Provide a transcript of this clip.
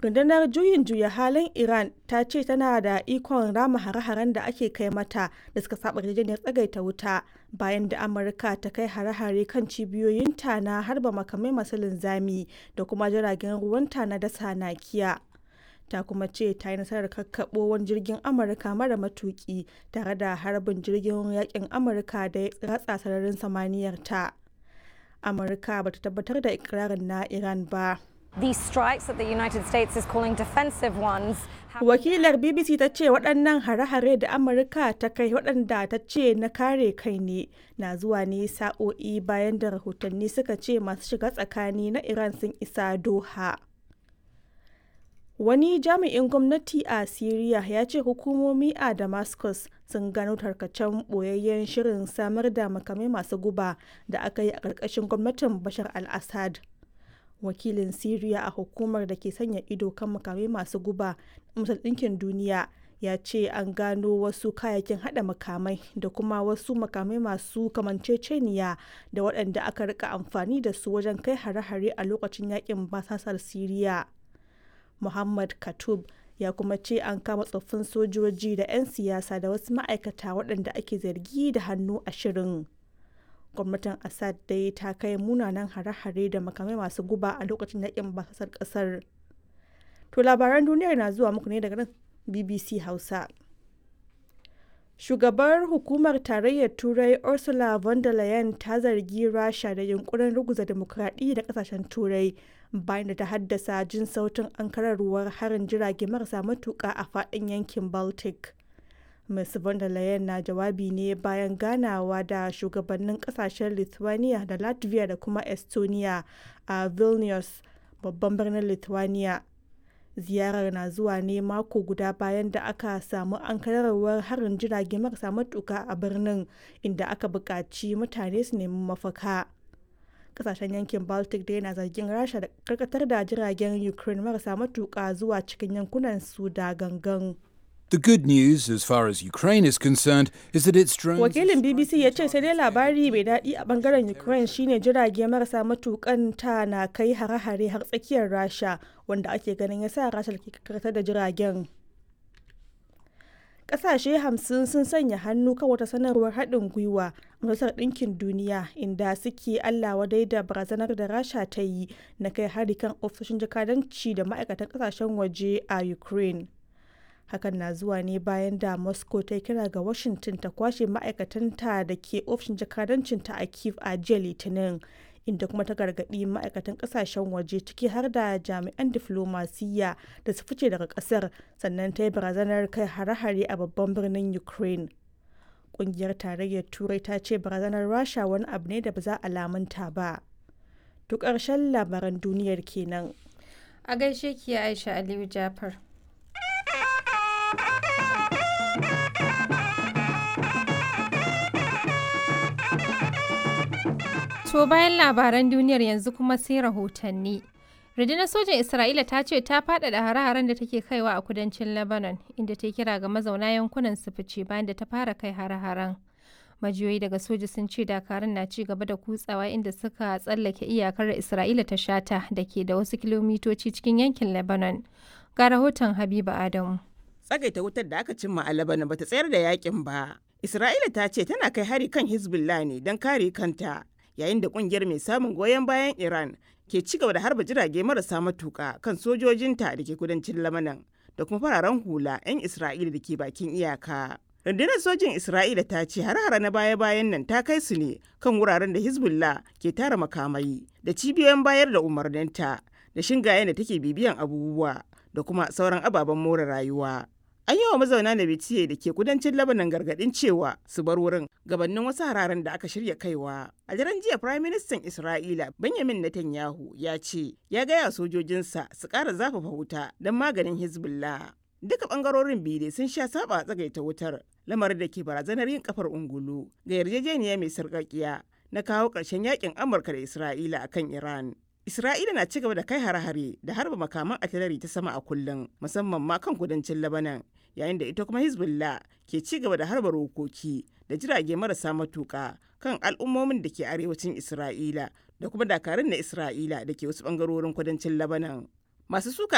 rundunar juyin juya halin iran ta ce tana da ikon rama hare-haren da ake kai mata da suka saba yarjejeniyar tsagaita wuta bayan da amurka ta kai hare-hare kan cibiyoyinta na harba makamai masu linzami da kuma jiragen ruwanta na dasa nakiya ta kuma ce ta yi nasarar kakkaɓo wani jirgin amurka mara matuki tare da harbin jirgin yakin amurka da ya ratsa sararin samaniyar ta amurka bata tabbatar da ikirarin na iran ba These strikes that the United States is calling defensive ones. Wakilar BBC ta ce waɗannan hare-hare da Amurka ta kai waɗanda ta ce na kare kai ne na zuwa ne sa'o'i bayan da rahotanni suka ce masu shiga tsakani na Iran sun isa Doha. Wani jami'in gwamnati a Siriya ya ce hukumomi a Damascus sun gano tarkacen ɓoyayyen shirin samar da makamai masu guba da aka yi a ƙarƙashin gwamnatin Bashar al-Assad. wakilin Siriya a hukumar da ke sanya ido kan makamai masu guba Masar Ɗinkin Duniya ya ce an gano wasu kayayyakin hada makamai da kuma wasu makamai masu kamanceceniya da waɗanda aka rika amfani da su wajen kai hare-hare a lokacin yakin basasar Siriya. Muhammad Katub ya kuma ce an kama tsoffin sojoji da 'yan siyasa da wasu ma'aikata waɗanda ake zargi da hannu a shirin. gwamnatin assad dai ta kai munanan hare-hare da makamai masu guba a lokacin yakin basasar kasar to labaran duniyar na zuwa muku ne daga nan bbc hausa shugabar hukumar tarayyar turai ursula von der leyen ta zargi rasha da yunkurin ruguza demokradiyya da kasashen turai bayan da ta haddasa jin sautin ankararwar harin jirage marasa matuka a faɗin yankin baltic Ms. von der Leyen na jawabi ne bayan ganawa da shugabannin kasashen Lithuania da Latvia da kuma Estonia a Vilnius, babban birnin Lithuania. Ziyarar na zuwa ne mako guda bayan da aka samu ankararwar harin jirage marasa matuka a birnin inda aka buƙaci mutane su nemi mafaka. Kasashen yankin Baltic da yana zargin Rasha da karkatar da jiragen Ukraine marasa matuka zuwa cikin yankunan su da gangan. The good news, as far as Ukraine is concerned, is that its drones. Wakilin BBC ya ce sai dai labari mai daɗi a bangaren Ukraine shine jirage marasa matukan ta na kai hare-hare har tsakiyar Rasha wanda ake ganin ya sa Rasha ke karkatar da jiragen. Ƙasashe hamsin sun sanya hannu kan wata sanarwar haɗin gwiwa a Majalisar Ɗinkin Duniya inda suke Allah wadai da barazanar da Rasha ta yi na kai hari kan ofisoshin jakadanci da ma'aikatan ƙasashen waje a Ukraine. hakan na zuwa ne bayan da moscow ta kira ga washington ta kwashe ma'aikatanta da ke ofishin jakadancinta a kiev a jiya litinin inda kuma ta gargaɗi ma'aikatan ƙasashen waje ciki har da jami'an diflomasiyya da su fice daga ƙasar sannan ta yi barazanar kai hare-hare a babban birnin ukraine ƙungiyar tarayyar turai ta ce barazanar rasha wani abu ne da ba za a lamunta ba duk ƙarshen labaran duniyar kenan a gaishe ki aisha aliyu jafar To bayan labaran duniyar yanzu kuma sai rahotanni. Rundunar sojan Isra'ila ta ce ta faɗaɗa hare-haren da take kaiwa a kudancin Lebanon, inda ta kira ga mazauna yankunan su fice bayan da ta fara kai hare-haren. Majiyoyi daga soja sun ce dakarun na ci gaba da kutsawa inda suka tsallake iyakar Isra'ila ta shata da ke da wasu kilomitoci cikin yankin Lebanon. Ga rahoton Habiba Adamu. Tsagaita wutar da aka cimma a Lebanon bata tsayar da yakin ba. Isra'ila ta ce tana kai hari kan Hezbollah ne don kare kanta. yayin da kungiyar mai samun goyon bayan Iran ke ci gaba da harba jirage marasa matuka kan sojojinta da ke kudancin Lamanan da kuma fararen hula 'yan Isra'ila da ke bakin iyaka. Rundunar sojin Isra'ila ta ce har-hara na baya-bayan nan ta kai su ne kan wuraren da Hezbollah ke tara makamai da cibiyoyin bayar da umarninta da shingayen da take bibiyan abubuwa da kuma sauran ababen more rayuwa. An yi wa mazauna na Bitiye da ke kudancin Lebanon gargadin cewa su bar wurin gabanin wasu hararen da aka shirya kaiwa. A daren jiya Prime Minister Isra'ila Benjamin Netanyahu ya ce ya gaya sojojinsa su ƙara zafafa wuta don maganin Hezbollah. Duka ɓangarorin biyu sun sha saba a tsagaita wutar lamarin da ke barazanar yin kafar ungulu ga yarjejeniya mai sarƙaƙiya na kawo ƙarshen yakin Amurka da Isra'ila akan Iran. Isra'ila na cigaba da kai hare-hare da harba makaman artillery ta sama a kullum musamman ma kan kudancin Lebanon yayin da ita kuma Hezbollah ke ci gaba da harba rokoki da jirage marasa matuka kan al'ummomin da ke arewacin Isra'ila da kuma dakarun na Isra'ila da ke wasu bangarorin kudancin Lebanon. Masu suka